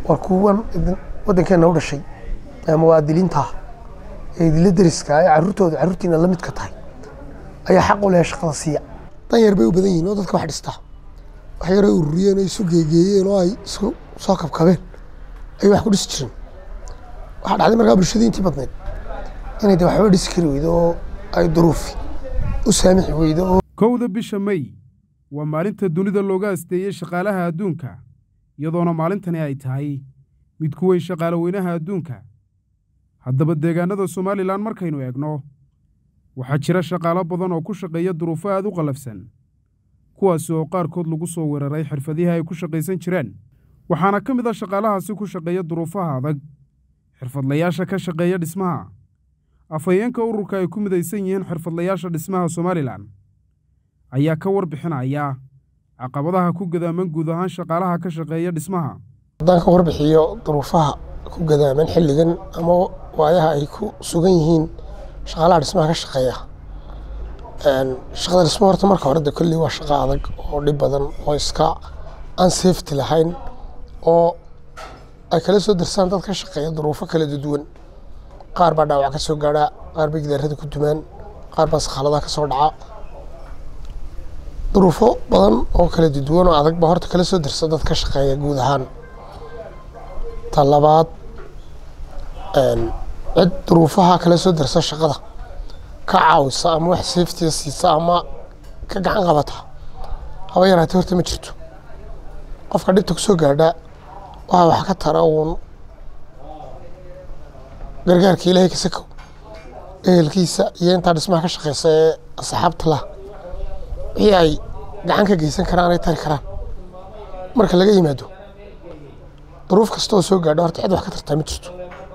war kuwan waddankeena u dhashay ee muwaadiliinta ee idinla deriska ee carruurtooda carruurtiina la midka tahay ayaa xaq u leh shaqada siiya dan yar bay u badan yihiin oo dadka wax dhistaa wax yar ay ururiyeen oo isu geegeeyeen oo ay isku soo kabkabeen ayay wax ku dhisi jireen waxaa dhacday markaa bulshadii intii badnayd inay de waxba dhisi kari weydo oo ay duruufi u saamixi weydo oo kowda bisha may waa maalinta dunida looga asteeyey shaqaalaha adduunka iyadoona maalintani ay tahay mid ku weyn shaqaale weynaha adduunka haddaba deegaannada somalilan markaynu eegno waxaa jira shaqaalo badan oo ku shaqeeya duruufo aad u qallafsan kuwaasi oo qaarkood lagu soo weeraray xirfadihii ay ku shaqaysan jireen waxaana ka mid a shaqaalahaasi ku shaqeeya duruufaha adag xirfadlayaasha ka shaqeeya dhismaha afhayeenka ururka ay ku midaysan yihiin xirfadlayaasha dhismaha somalilan ayaa ka warbixinaya caqabadaha ku gadaaman guud ahaan shaqaalaha ka shaqeeya dhismaha haddaan ka warbixiyo duruufaha ku gadaaman xilligan ama waayaha ay ku sugan yihiin shaqaalaha dhismaha ka shaqeeya shaqada dhismo horta marka hore de kolley waa shaqo adag oo dhib badan oo iska aan safety lahayn oo ay kala soo darsaan dad ka shaqeeya duruufo kala duwan qaar baa dhaawac ka soo gaadha qaar bay gidaarada ku dumaan qaar baa sakhaaladaha ka soo dhaca duruufo badan oo kala duwan oo adag baa horta kala soo darsa dad ka shaqeeya guud ahaan ta labaad cid duruufaha kala soo darsa shaqada ka caawisa ama wax safetiga siisa ama ka gacan qabata haba yaraatee horta ma jirto qofka dhibta kusoo gaadha waxaa wax ka tara uun gargaarka ilaahay ka sakow ehelkiisa iyo intaa dhismaha ka shaqeysa ee asxaabta lah wixii ay gacan ka geysan karaan ay tari karaan marka laga yimaado duruuf kasta oo soo gaadho horta cid wax ka tartaa ma jirto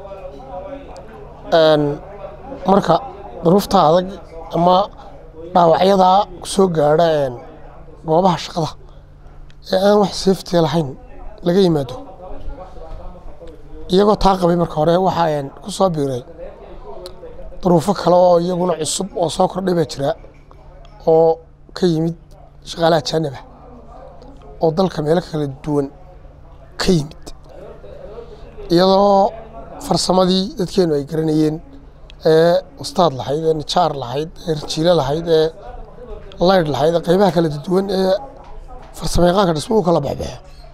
marka duruufta adag ama dhaawacyadaa soo gaadha goobaha shaqada ee aan wax safetiga lahayn laga yimaado iyagoo taa qabay marka hore waxaa ku soo biiray duruufo kale oo iyaguna cusub oo soo kordhay baa jira oo ka yimid shaqaalaha jaanaba oo dalka meelo kala duwan ka yimid iyadoo farsamadii dadkeenu ay garanayeen ee ustaad lahayd ee nijaar lahayd ee rajiilo lahayd ee laydh lahayd ee qeybaha kala duwan ee farsamo yaqaanka dhismuhu kala baxbaxo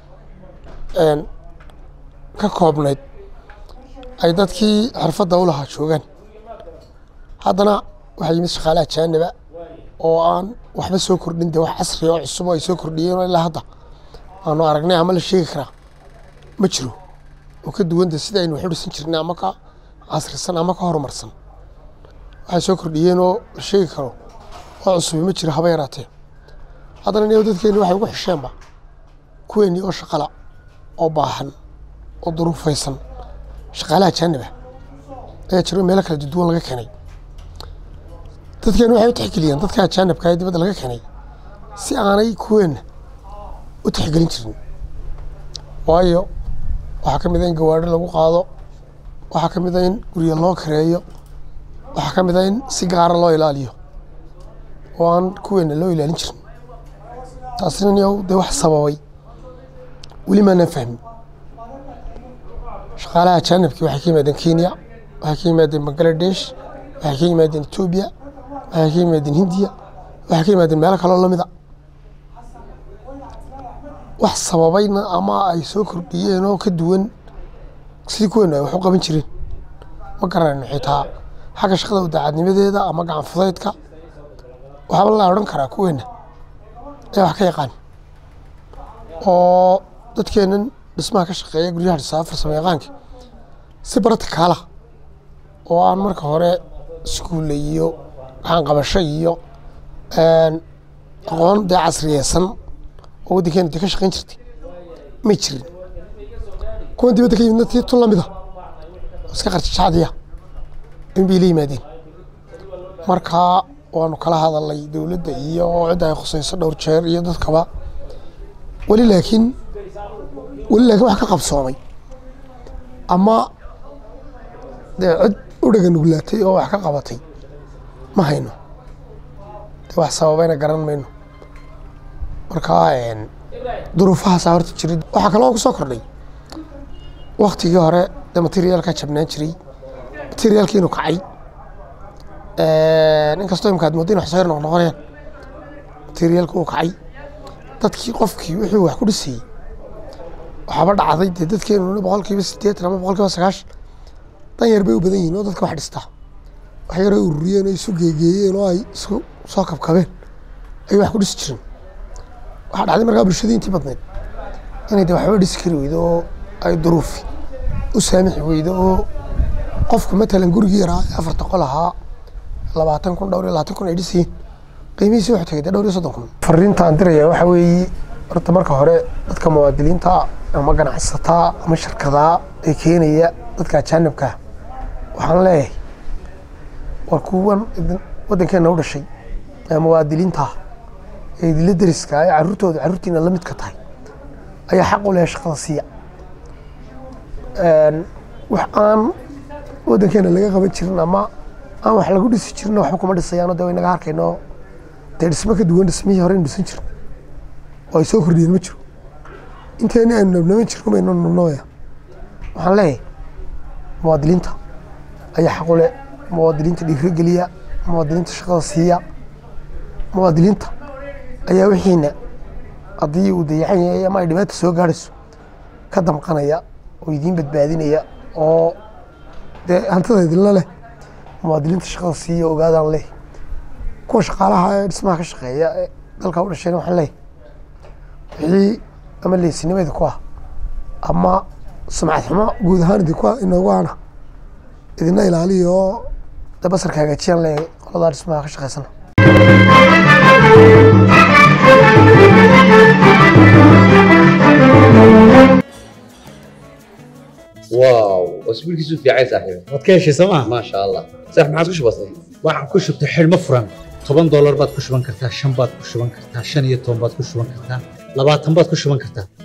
ka koobnayd ay dadkii xirfadda u lahaa joogaan haddana waxaa yimid shaqaalaha jaaniba oo aan waxba soo kordhin de wax casri oo cusub oo ay soo kordhiyeen ilaa hadda aanu aragnay ama la sheegi karaa ma jiro oo ka duwanta sida aynu wax u dhisan jirnay ama ka casrisan ama ka horumarsan waxay soo kordhiyeen oo la sheegi karo oo cusubi ma jiro haba yaraatee haddana niyo dadkeeni waxay ugu xisheenba kuweennii oo shaqala oo baahan oo duruufaysan shaqaalaha jaaniba ayaa jiro meelo kala duwan laga keenay dadkeenu waxay u tixgeliyeen dadka ajaanibka ee dibadda laga keenay si aanay kuweenna u tixgelin jirin waayo waxaa ka mid a in gawaadhi lagu qaado waxaa ka mid a in guryo loo kareeyo waxaa ka mid a in si gaara loo ilaaliyo oo aan kuweenna loo ilaalin jirin taasina niyow dee wax sababay weli maanaan fahmin shaqaalaha ajaanibkii waxay ka yimaadeen kenya waxay ka yimaadeen bangaladesh waxay ka yimaadeen etoobiya waxay ka yimaadeen hindiya waxay ka yimaadeen meelo kaloo lamida wax sababayna ama ay soo kordhiyeen oo ka duwan sidii kuweenu ay wax u qaban jireen ma garanayno xitaa xagga shaqada udaacadnimadeeda ama gacan fudaydka waxaaba la odhan karaa kuweenna ee wax ka yaqaan oo dadkeennan dhismaha ka shaqeeya guryaha dhisaa farsamo yaqaanka si bartikaala oo aan marka hore iskuulle iyo gacanqabasho iyo aqoon dee casriyeysan oo waddankeena dee ka shaqayn jirtay may jirin kuwan dibadda ka yimidna tii tun lamida oo iska qarjajacdiya in bay la yimaadeen markaa waanu kala hadalnay dowladda iyo cidda ay khusayso dhowr jeer iyo dadkaba weli laakiin weli laakiin wax ka qabsoomay ama dee cid u dhaga nuglaatay oo wax ka qabatay ma hayno dee wax sababayna garan mayno markaa duruufahaasaa horta jirid waxaa kaloo ku soo kordhay waktigii hore dee materiaalkaa jabnaan jiray materiaalkii inuu kacay inkastoo imka aad moodda in wax soo yar noqnoqonayaan materiaalka uu kacay dadkii qofkii wixii wax ku dhisayey waxaaba dhacday dee dadkeenu boqolkiiba siddeetan ama boqolkiiba sagaashan dan yar bay u badan yihiin oo dadka wax dhistaa wax yaray ururiyeen oo isu geegeeyeen oo ay isku soo kabkabeen ayay wax ku dhisi jireen waxaa dhacday markaa bulshadii intii badneed inay de waxba dhisi kari weydo oo ay duruufi u saamixi weydo oo qofku matalan gurigii yaraa ee afarta qol ahaa labaatan kun dhowr iyo labaatan kun ay dhisayeen qiimihiisi wuxuu tagay dee dhowr iyo soddon kun fariinta aan diraya waxaa weeye horta marka hore dadka muwaadiniinta ama ganacsataa ama shirkadaa ee keenaya dadka ajaanibkaa waxaan leeyahay war kuwan waddankeena u dhashay ee muwaadiniinta ee idinla deriska ee carruurtooda carruurtiina la midka tahay ayaa xaq u leh shaqada siiya wax aan waddankeena laga qaban jirin ama aan wax lagu dhisi jirin waxba kuma dhisayaano dee waynaga arkayno dee dhismo ka duwan dhismihii hore aynu dhisan jirin oo ay soo kordhiyeen ma jiro inteeni aynu nabnaban jirno baynu nabnooya waxaan leeyahay muwaadiniinta ayaa xaq u leh muwaadiniinta dhiirigeliya muwaadiniinta shaqada siiya muwaadiniinta ayaa wixiina haddii uu dayacan yahay ama ay dhibaata soo gaadhayso ka damqanaya oo idiin badbaadinaya oo dee hantida idinla leh muwaadiniinta shaqada siiya ogaadaan leh kuwa shaqaalaha ee dhismaha ka shaqeeya ee dalka u dhashayna waxaan leeyahay wixii ama leysinimo idinku ah ama sumcad xumo guud ahaan idinku ah inoogu ana idina ilaaliya oo dee basarka hagaajiyaan leeyahay qoladaa dhismaha ka shaqeysana واو اسبوع كيسو في عايز صاحبي waad ka heshay sooma ما شاء الله صح ما عادش بسيط waxaan ku shubtay xidhmo furan toban doolar baad ku shuban kartaa shan baad ku shuban kartaa shan iyo toban baad ku shuban kartaa labaatan baad ku shuban kartaa